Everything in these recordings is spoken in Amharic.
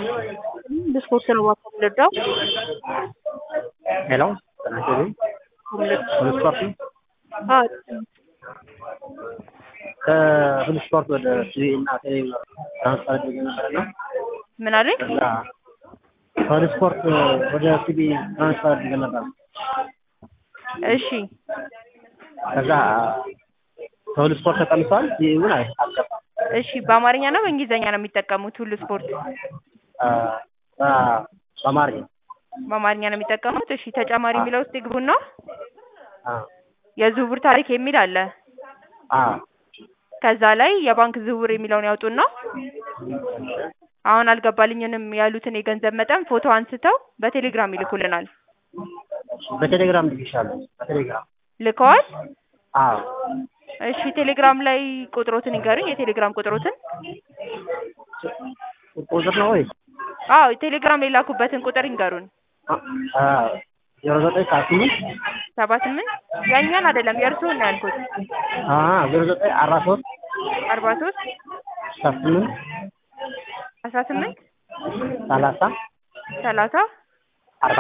ብስኩት ነው የምወደው። ሄሎ ጤና ይስጥልኝ። ሁሉ ስፖርት ነው? አዎ ከሁሉ ስፖርት ወደ ሲቢ እና ቴሌቪዥን ትራንስፈር አድርጌ ነበር እና ምን አለኝ? ከዛ ከሁሉ ስፖርት ወደ ሲቢ ትራንስፈር አድርጌ ነበር። እሺ ከዛ ከሁሉ ስፖርት ተቀንሷል። ሲቢ ግን አይ- አልገባም። እሺ በአማርኛ ነው በእንግሊዝኛ ነው የሚጠቀሙት ሁሉ ስፖርት? አ፣ በ- በአማርኛ በአማርኛ ነው የሚጠቀሙት። እሺ ተጨማሪ የሚለው ውስጥ ይግቡና አ፣ የዝውውር ታሪክ የሚል አለ። አ፣ ከዛ ላይ የባንክ ዝውውር የሚለውን ያውጡና አሁን አልገባልኝንም ያሉትን የገንዘብ መጠን ፎቶ አንስተው በቴሌግራም ይልኩልናል። በቴሌግራም ልክሻለሁ። በቴሌግራም ልከዋል? አዎ እሺ ቴሌግራም ላይ ቁጥሮትን ይንገሩኝ፣ የቴሌግራም ቁጥሮትን። ቁጥር ነው ወይ? አዎ ቴሌግራም የላኩበትን ቁጥር ይንገሩን። ዜሮ ዘጠኝ ሰዓት ስምንት ሰባ ስምንት ያኛን አይደለም የእርስዎን ነው ያልኩት። ዜሮ ዘጠኝ አርባ ሶስት አርባ ሶስት ሰዓት ስምንት አስራ ስምንት ሰላሳ ሰላሳ አርባ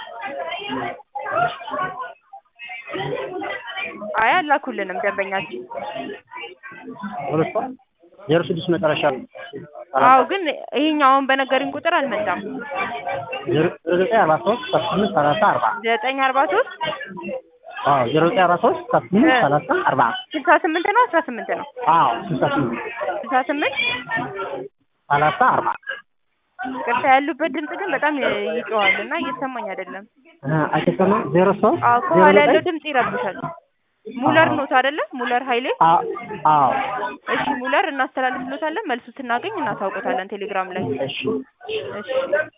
አይ አላኩልንም ደንበኛችን። ሁለት ሰው ዜሮ ስድስት መጨረሻ ነው። አዎ ግን ይሄኛው አሁን በነገሩኝ ቁጥር አልመጣም። ዜሮ ዘጠኝ አርባ ሶስት ሰዓት ስምንት ሰላሳ አርባ ዘጠኝ አርባ ሶስት አዎ ዜሮ ዘጠኝ አርባ ሶስት ሰዓት ስምንት ሰላሳ አርባ ስልሳ ስምንት ነው አስራ ስምንት ነው? አዎ ስልሳ ስምንት ስልሳ ስምንት ሰላሳ አርባ ቅርታ ያሉበት ድምጽ ግን በጣም ይጮዋል እና እየተሰማኝ አይደለም። አይተሰማም ዜሮ ሶስት አዎ ዜሮ ከኋላ ያለው ዘጠኝ ድምጽ ይረብሻል። ሙለር ኖት አይደለ? ሙለር ኃይሌ። አ- አዎ እሺ ሙለር እናስተላልፍሎታለን። መልሱ ስናገኝ እናሳውቆታለን ቴሌግራም ላይ። እሺ እሺ